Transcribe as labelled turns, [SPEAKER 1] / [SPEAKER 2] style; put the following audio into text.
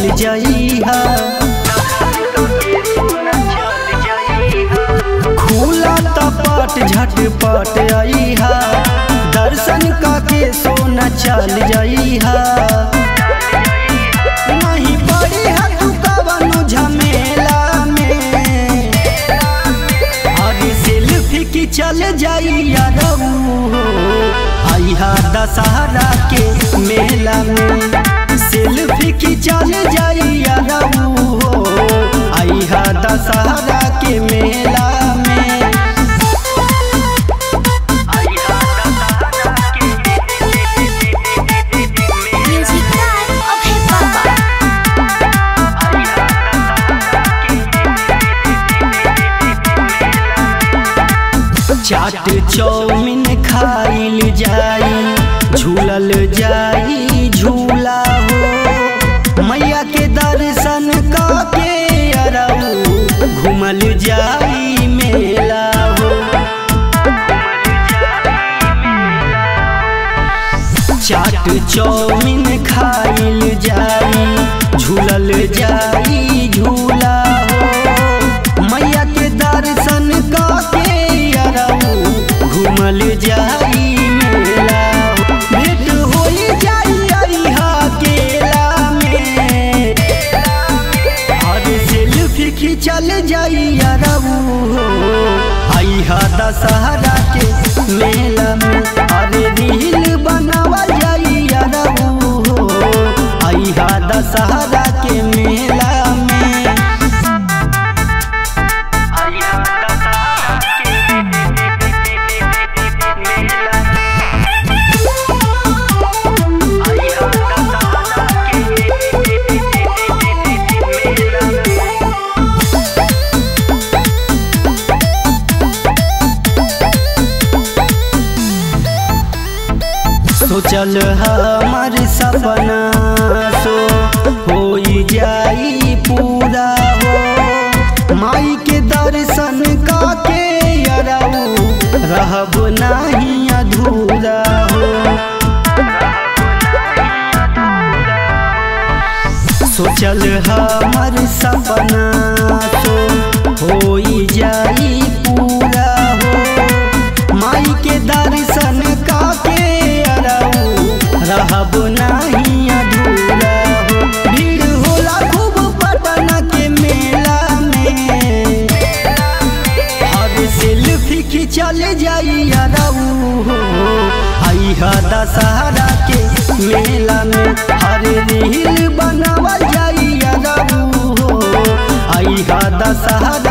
[SPEAKER 1] चल जाइहा खुला तपट झटपट आइहा दर्शन काके सोना चल जाइहा नहीं पड़ी है तू कवनो झमेला में अरे सेल्फी की चल जाइया रहू आइहा दशहरा के मेला में सेल्फी की चल जाइया रहू आइहा दशहरा के मेला में
[SPEAKER 2] Music time of hip hop.
[SPEAKER 1] Chaat chowmein खाइल जाई झूलल जाई झूला हो मैया के दर्शन काके अरऊ घूमल जाई मेला हो चाट चौमिन खाइल जाई झूलल जाई झूला हो मैया के दर्शन काके अरऊ घूमल जाई मेला हो भेंट होई जाई अइहा केला में और सेल्फी खिंचल जाई अरऊ आइहा दशहरा के मेला में अरे रील बनावा जाई अरऊ आइहा दशहरा के मेला में सोचल हमर सपना सो होई जाई पूरा हो माई के दर्शन काके अरऊ रहब नाही अधूरा हो सोचल हमर सपना सो होई जाई पूरा हो माई के दर्शन काके अरऊ रहब नाही अधूरा हो भीड़ होला खूब पटना के मेला में हर सेल्फी खिंचल जाई अरऊ आइहा दशहरा के मेला में हर रील बनावल जाई अरऊ आइहा दशहरा